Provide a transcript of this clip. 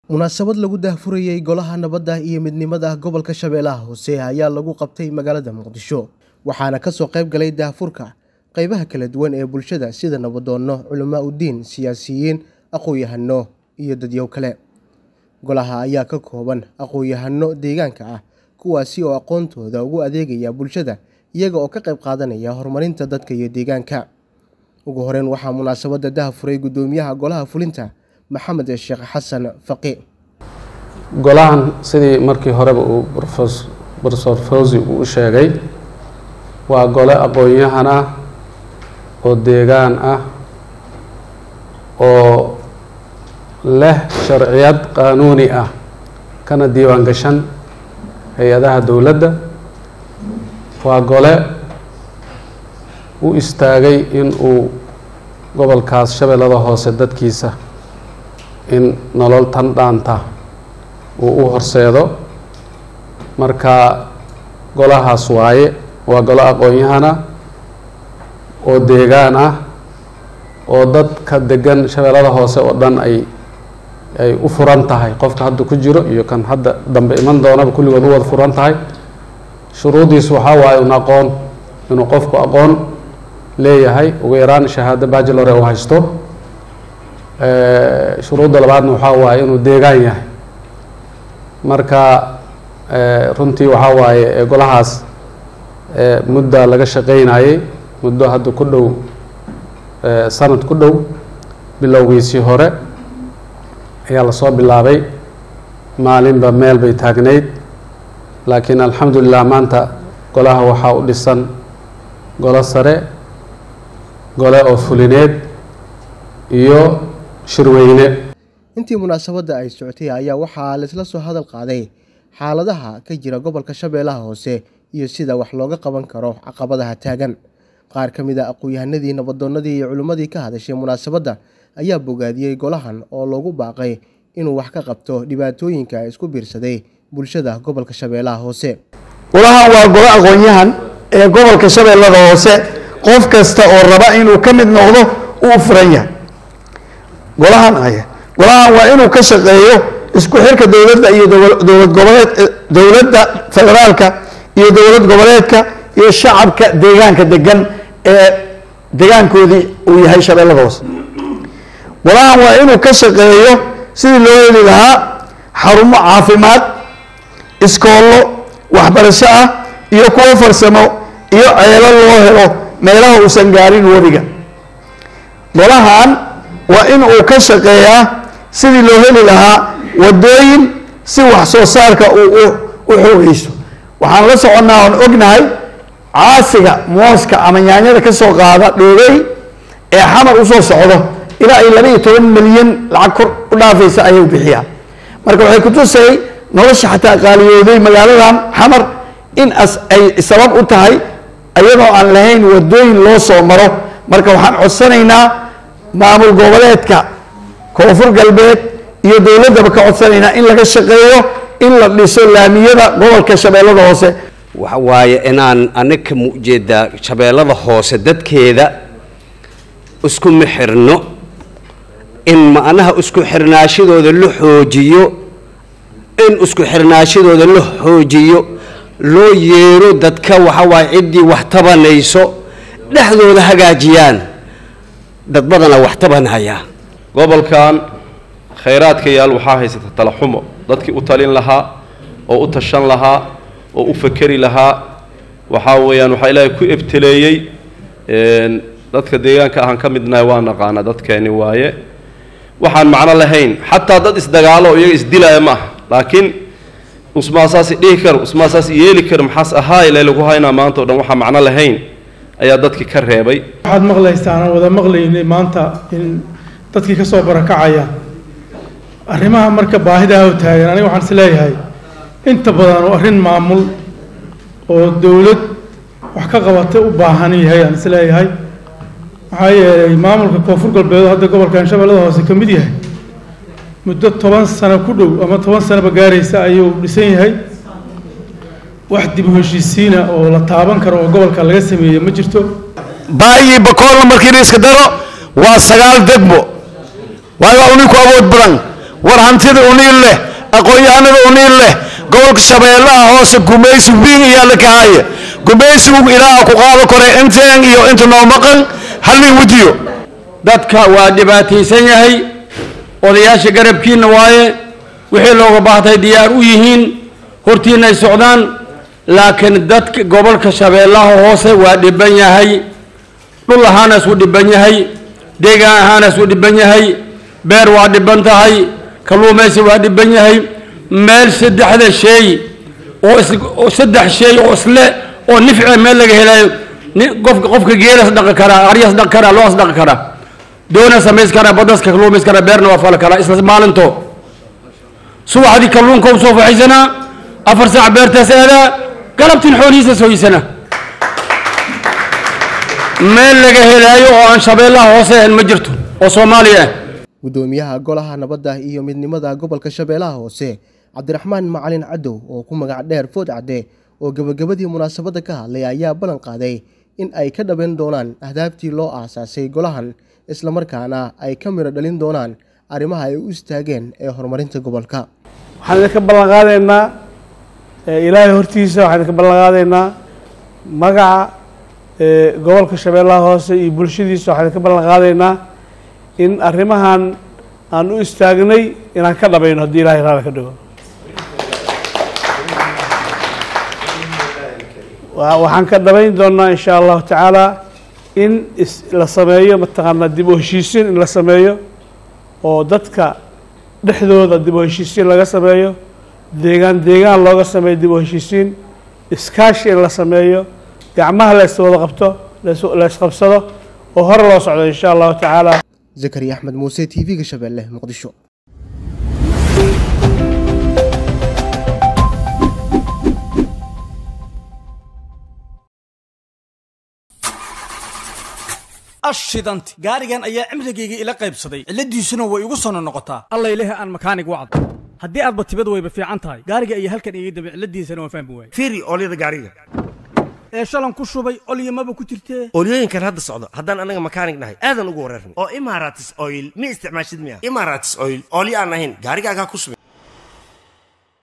munaasabad lagu daahfurayey golaha nabadda iyo midnimada gobolka shabeellaha hoose ayaa lagu qabtay magaalada muqdisho waxaana kasoo qayb galay daahfurka qeybaha kala duwan ee bulshada sida nabadoonno culamaa udiin siyaasiyiin aqoon-yahano iyo dadyow kale golaha ayaa ka kooban aqoon-yahano deegaanka ah kuwaasi oo aqoontooda ugu adeegaya bulshada iyaga oo ka qayb qaadanaya horumarinta dadka iyo deegaanka ugu horeyn waxaa munaasabadda daahfuray guddoomiyaha golaha fulinta maxamed sheekh xasan faqi golahan sidii markii horeba uu rofesor fawzi uu u sheegay waa gole aqoon-yahan ah oo deegaan ah oo leh sharciyad qaanuuni ah kana diiwaan gashan hay-adaha dowladda waa gole u istaagay in uu gobolkaas shabeellada hoose dadkiisa in nolol tan dhaanta uu u horseedo marka golahaas waaye waa golo aqoon-yahana oo deegaan ah oo dadka degan shabeellada hoose oo dhan ay ay u furan tahay qofka hadda ku jiro iyo kan hadda dambe iman doonaba kulligood u wada furan tahay shuruudiis waxaa waaye un aqoon inuu qofku aqoon leeyahay ugu yaraan shahaado bachelor u haysto shuruudda labaadna waxaa waaye inuu deegaan yahay marka runtii waxaa waaye golahaas mudda laga shaqeynayay muddo hadda ku dhow sanad ku dhow bilowgiisii hore ayaa lasoo bilaabay maalinba meel bay taagnayd laakiin alxamdulilah maanta golaha waxaa u dhisan golo sare gole oo fulineed iyo shirweyne intii munaasabadda ay socotay ayaa waxaa laisla soo hadal qaaday xaaladaha ka jira gobolka shabeellaha hoose iyo sida wax looga qaban karo caqabadaha taagan qaar ka mid a aqoon-yahanadii nabadoonnadii iyo culimmadii ka hadashay munaasabadda ayaa bogaadiyey golahan oo loogu baaqay inuu wax ka qabto dhibaatooyinka isku biirsaday bulshada gobolka shabeellaha hoose golahan waa golo aqoon-yahan ee gobolka shabeellada hoose qof kasta oo raba inuu ka mid noqdo uu furan yahay golahan ay golahan waa inuu ka shaqeeyo isku xirka dowladda iyo dowlad goboleed dowladda federaalka iyo dowlad goboleedka iyo shacabka deegaanka degan ee deegaankoodii uu yahay shabeellada hoose golahan waa inuu ka shaqeeyo sidii loo heli lahaa xarumo caafimaad iskoollo waxbarasho ah iyo kuwo farsamo iyo ceelo loo helo meelaha uusan gaarin webiga golahan waa in uu ka shaqeeyaa sidii loo heli lahaa wadooyin si wax soo saarka uu u xoogeysto waxaan la soconnaa oon ognahay caasiga mooska ama yaanyada ka soo qaada dhoogey ee xamar usoo socdo ilaa ay laba iyo toban milyan lacag kor u dhaafaysa ayuu bixiyaa marka waxay kutusay nolosha xataa qaaliyooday magaaladan xamar in as ay sabab u tahay iyadoo aan lahayn wadooyin loo soo maro marka waxaan codsanaynaa maamul goboleedka koonfur galbeed iyo dowladdaba ka codsanaynaa in laga shaqeeyo in la dhiso laamiyada gobolka shabeellada hoose waxa waaye inaan anaga mujeedaa shabeellada hoose dadkeeda iskuma xirno in macnaha isku xirnaashadooda la xoojiyo in isku xirnaashadooda la xoojiyo loo yeero dadka waxa waaye ciddii wax tabanayso dhexdooda hagaajiyaan dad badana wax tabanhaya gobolkan khayraadka yaal waxaa haysata talaxumo dadkii u talin lahaa oo u tashan lahaa oo u fakeri lahaa waxaa weeyaan waxaa ilaahay ku ebteleeyey dadka deegaanka ahaan ka midnahay waa naqaana dadkeeni waaye waxaan macno lahayn xataa dad isdagaalo oo iyaga isdilaya ma aha laakiin usmaasaasi dhihi karo usmaasaas yeeli karo maxaas ahaa ilaa lagu haynaa maanta o dhan waxaa macno lahayn ayaa dadkii ka reebay waxaad maqlaysaan aan wada maqlaynay maanta in dadkii ka soo barakacaya arrimaha marka baahidaa u taagan aniga waxaan is leeyahay inta badan oo arrin maamul oo dowlad wax ka qabata u baahan yahay aan is leeyahay maxaa yeelay maamulka koonfur galbeed hadda gobolkan shabeellada hoose ka mid yahay muddo toban sano ku dhow ama toban sanoba gaaraysa ayuu dhisan yahay wax dib u heshiisiina oo la taaban karo oo gobolka laga sameeye ma jirto baayii bakoolna markii la iska daro waa sagaal degmo waayo waa uninku awood badan war hantida uniil leh aqoon-yahanada uniil leh gobolka shabeellaha hoose gumaysi wiin iyaa la kahaaye gumaysigu ilaaha ku qaado kore inteen iyo inta noo maqan hallin wadiyo dadka waa dhibaataysan yahay odayaasha garabkiinna waaye wixii looga baahday diyaar u yihiin hortiinna ay socdaan laakiin dadka gobolka shabeellaha hoose waa dhiban yahay dhul ahaana isuu dhiban yahay deegaan ahaana isuu dhiban yahay beer waa dhiban tahay kalluumaysi waa dhiban yahay meel saddexda shay oo is oo saddex shay oo isle oo nifce meel laga helayo ni qofka qofka geelas dhaqi karaa aryas dhaqi karaa loas dhaqi karaa doona samays karaa badaska kalluumays karaa beerna waa fali karaa isla maalinto subaxdii kalluunka u soo faxaysanaa afar saac beertaas aadaa galabtiin xoolihiisa sooysanaa meel laga helaayo oo aan shabeellaha hoose ahayn ma jirto oo soomaaliya ah gudoomiyaha golaha nabadda iyo midnimada gobolka shabeellaha hoose cabdiraxmaan macalin cadow oo ku magac dheer food cadde oo gebagabadii munaasabadda ka hadlay ayaa ballan qaaday in ay ka dhabayn doonaan ahdaaftii loo aasaasay golahan islamarkaana ay ka midho dhalin doonaan arrimaha ay u istaageen ee horumarinta gobolka waxaan idinka ballan qaadaynaa ilaahay hortiisa waxaan idinka ballan qaadaynaa magaca gobolka shabeellaha hoose iyo bulshadiisa waxaan idinka ballan qaadaynaa in arrimahan aan u istaagnay inaan ka dhabayno haddii ilahay raali ka dhigo waxaan ka dhabayn doonaa insha allahu tacaala in is la sameeyo mataqaanaa dib u heshiisiin in la sameeyo oo dadka dhexdooda dib u heshiisiin laga sameeyo deegaan deegaan looga sameeyo dib u heshiisiin iskaashi in la sameeyo gacmaha la iswada qabto la isqabsado oo hore loo socdo insha allahu tacaala zakariya axmed muuse t v-ga shabeelle muqdisho ashidanti gaarigan ayaa cimrigayga ila qaybsaday cilladiisuna way igu sono noqotaa allayleh aan makaanig wacdo haddii aadba tibad wayba fiican tahay gaariga ayaa halkan iga dambe cilladiisana waan fahmi waayey fiiri oolyada gaariga ee shalan ku shubay olyamaba ku jirtee oolyooyinkan hadda socdo haddaan anaga makaanig nahay aadan ugu wareerna oo imaratis oil ma isticmaashid miya imaratis oil oolyo aan ahayn gaarigaagaa ku subay